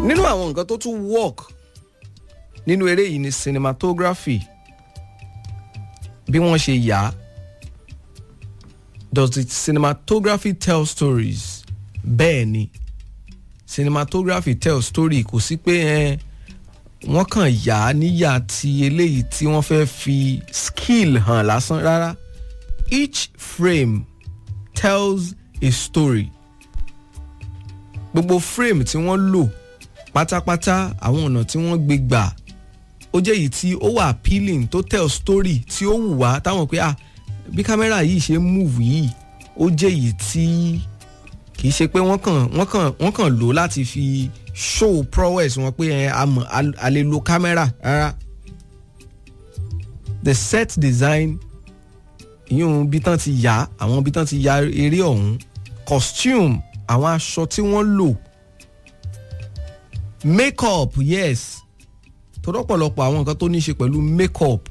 nínú àwọn nǹkan tó tún work nínú eré yìí ni cinematography bí wọ́n ṣe yà á does the cinematography tell stories bẹ́ẹ̀ ni cinematography tell story kò sí pé ẹ wọ́n kàn yà á níyà ti eléyìí tí wọ́n fẹ́ fi skill hàn lásán rárá each frame tells a story gbogbo frame tí wọ́n lò pátápátá àwọn ọ̀nà tí wọ́n gbé gbà ó jẹ́ èyí tí ó wà appealing tó tell story tí ó wù wá táwọn pé ah bí kámẹ́rà yìí ṣe move yìí ó jẹ́ èyí tí kì í ṣe pé wọ́n kàn wọ́n kàn wọ́n kàn lò láti fi show prowess wọn pé ẹ àmọ́ a lè lo kámẹ́rà rárá the set design ìyún bí tán ti yà àwọn bí tán ti ya eré ọ̀hún costume àwọn aṣọ tí wọ́n lò make-up yes tó rọ́pọ̀lọpọ̀ àwọn nǹkan tó ní í ṣe pẹ̀lú make-up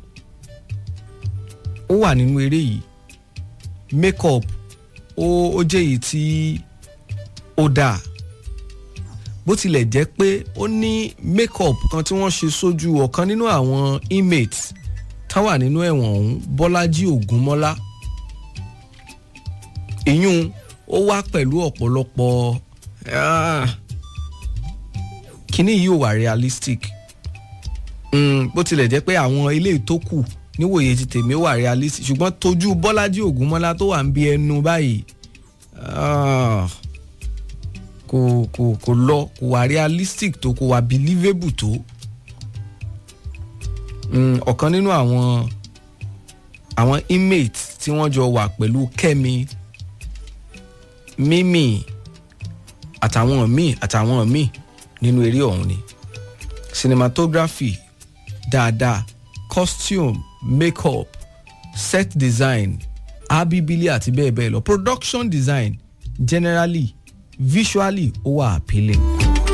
ó wà nínú eré yìí make-up ó ó jẹ́ èyí tí ó dáa bó tilẹ̀ jẹ́ pé ó ní make-up kan tí wọ́n ṣe sójú ọ̀kan nínú àwọn inmates tán wà nínú ẹ̀wọ̀n ọ̀hún Bọ́lájí Ògúnmọ́lá ìyún ó wá pẹ̀lú ọ̀pọ̀lọpọ̀ kíní yìí ò wà realistic mm, bó tilẹ̀ jẹ́ pé àwọn ilé tó kù níwòye ti tèmi wà realistic ṣùgbọ́n tójú Bọ́lájí Ògúnmọ́lá tó wà ń bí ẹnu báyìí kò kò kò lọ kò wà realistic tó kò wà believable tó ọ̀kan nínú àwọn àwọn inmate tí wọ́n jọ wà pẹ̀lú Kẹ́mi Mímì àtàwọn míì àtàwọn míì nínú eré ọ̀hún ni cinematography dáadáa costume makeup set design abibili àti bẹ́ẹ̀ bẹ́ẹ̀ lọ production design generally visually ó wà appealing.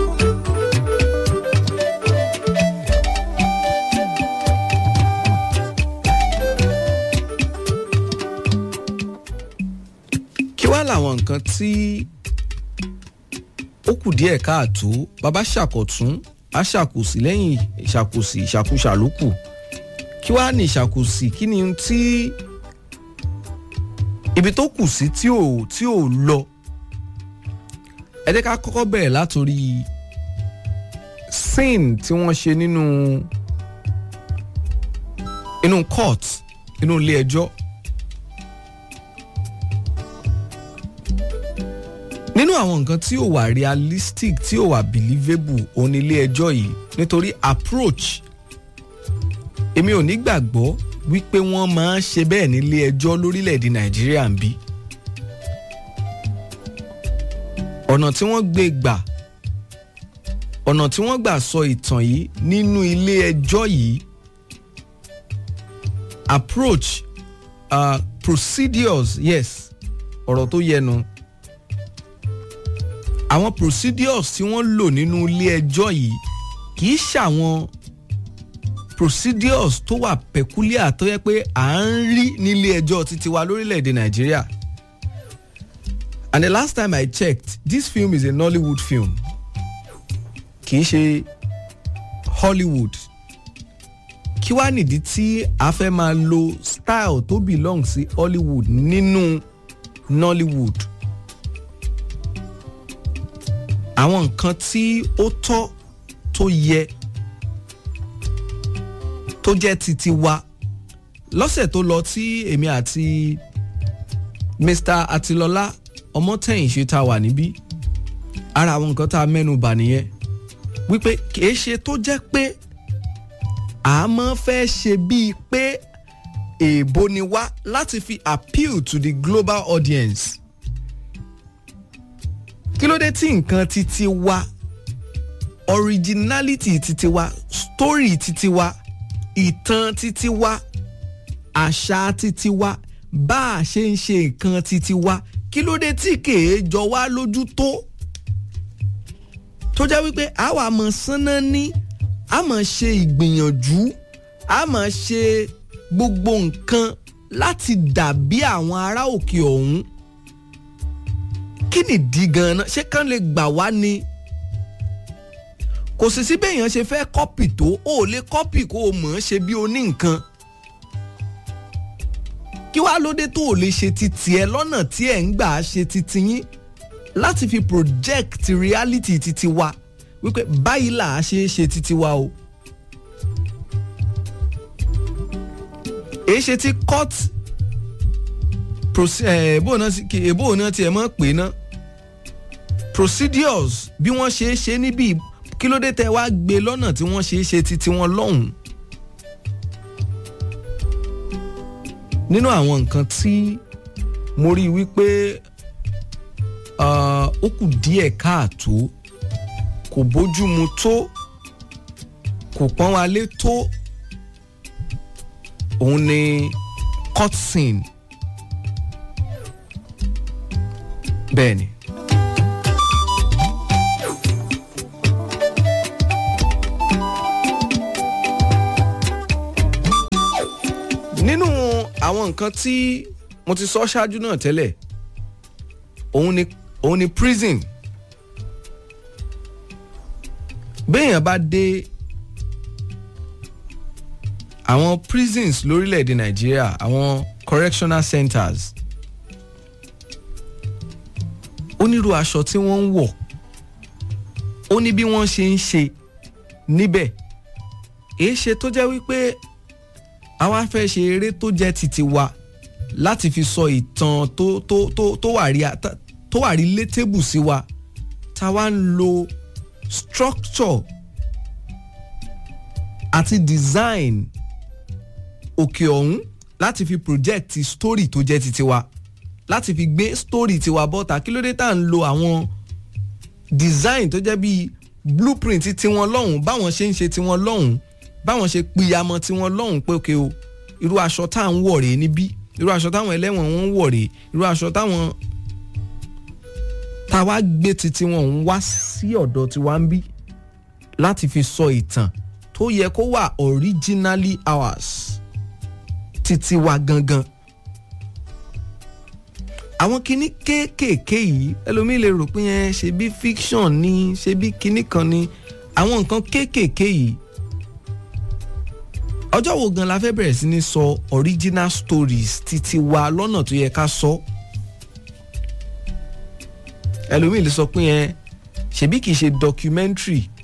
kí wá làwọn nǹkan tí ó kù díẹ̀ káàtó bàbá ṣàkọ̀tún á ṣàkòsí lẹ́yìn ìṣàkòsí ìṣàkóṣà ló kù kí wá ní ìṣàkòsí kí ni tí ibi tó kù sí tí ò tí ò lọ ẹ jẹ́ ká kọ́kọ́ bẹ̀rẹ̀ látòrí scene tí wọ́n ṣe nínú inú court inú ilé ẹjọ́ nínú àwọn nǹkan tí ò wà realistic tí ò wà believable òun ilé ẹjọ́ yìí nítorí approach èmi ò ní gbàgbọ́ wípé wọ́n máa ń ṣe bẹ́ẹ̀ nílé ẹjọ́ lórílẹ̀‐èdè nàìjíríà ń bí ọ̀nà tí wọ́n gbé gbà ọ̀nà tí wọ́n gbà sọ ìtàn yìí nínú ilé ẹjọ́ yìí approach uh, procedures yes ọ̀rọ̀ tó yẹnu àwọn procedures tí wọ́n lò nínú ilé ẹjọ́ yìí kì í ṣàwọn procedures tó wà peculiar tó yẹ pé à ń rí nílé ẹjọ́ títí wa lórílẹ̀‐èdè nàìjíríà and the last time I checked this film is a Nollywood film kì í ṣe Hollywood kí wàá nìdí tí a fẹ́ máa lo style tó belong sí Hollywood nínú Nollywood àwọn nǹkan tí ó tọ́ tó yẹ tó jẹ́ titi wa lọ́sẹ̀ tó lọ tí èmi àti Mr. Atilọlá Ọmọtẹ̀yìnṣe tá wà níbí ara àwọn nǹkan tá a mẹ́nu bà nìyẹn wípé kìí ṣe tó jẹ́ pé a máa fẹ́ ṣe bíi pé èèbó ni wá láti fi appeal to the global audience kí ló dé tí nǹkan titi wa originality titi wa story titi wa ìtàn titi wa àṣà titi wa bá a ṣe ń ṣe nǹkan titi wa kí ló dé tí kèé jọ wá lójú tó tó jẹ́ wípé àwa mọ̀ sánná ní a máa ṣe ìgbìyànjú a máa ṣe gbogbo nǹkan láti dàbí àwọn ará òkè ọ̀hún kí nìdí gan-an ṣé kán lè gbà wá ni kò sì sí béèyàn ṣe fẹ́ kọ́pì tó o ò lè kọ́pì kó o mọ̀ ọ́n ṣe bí o ní nǹkan kí wàá lóde tó o lè ṣe titi ẹ lọ́nà tí ẹ̀ ń gbà ṣe titi yín láti fi project reality titi wa wípé báyìí là á ṣe é ṣe titi wa o. èyí ṣe tí court èbó náà tiẹ̀ mọ́ pé ná procedures bí wọ́n ṣe é ṣe níbí kí ló dé tẹ́ wá gbé lọ́nà tí wọ́n ṣe é ṣe titi wọn lọ́hùn-ún. nínú àwọn nǹkan tí mo rí wípé ó kù díẹ̀ káàtó kò bójúmu tó kò pọ́n wa lé tó òun ni court scene bẹ́ẹ̀ ni. nínú àwọn nǹkan tí mo ti sọ ṣáájú náà tẹ́lẹ̀ òun ni òun ni prison béèyàn bá dé àwọn prisons lórílẹ̀‐èdè nàìjíríà àwọn correctional centers onírú aṣọ tí wọ́n ń wọ̀ ó ní bí wọ́n ṣe ń ṣe níbẹ̀ èé ṣe tó jẹ́ wípé àwa fẹ́ ṣe eré tó jẹ́ titi wa láti fi sọ ìtàn tó tó tó tó wà rí tó wà rí létébù sí wa tá a wá ń lo structure àti design òkè ọ̀hún láti fi project story tó jẹ́ titi wa láti fi gbé story tiwa bọ́ta kí ló dé tá à ń lo àwọn design tó jẹ́ bíi blueprint tiwọn lọ́hùn báwọn ṣe ń ṣe tiwọn lọ́hùn báwọn ṣe pìyàmọ́ tiwọn lọ́hùn pé òkè o irú aṣọ tá à ń wọ̀ rèé níbí irú aṣọ táwọn ẹlẹ́wọ̀n wọn ń wọ̀ rèé irú aṣọ táwọn tá a wá gbé titi wọn ń wá sí ọ̀dọ̀ tiwa ń bí láti fi sọ ìtàn tó yẹ kó wà originally ours titi wa gangan àwọn kinní kéékèèké yìí ẹlòmíì lè rò pé yẹn ṣe bí fiction ni ṣe bí kinní kan ni àwọn nǹkan kéékèèké yìí ọjọ́ wo gan la fẹ́ bẹ̀rẹ̀ sí ní sọ original stories titi wa lọ́nà tó yẹ ká sọ ẹlòmíì lè sọ pé yẹn ṣebí kìí ṣe documentary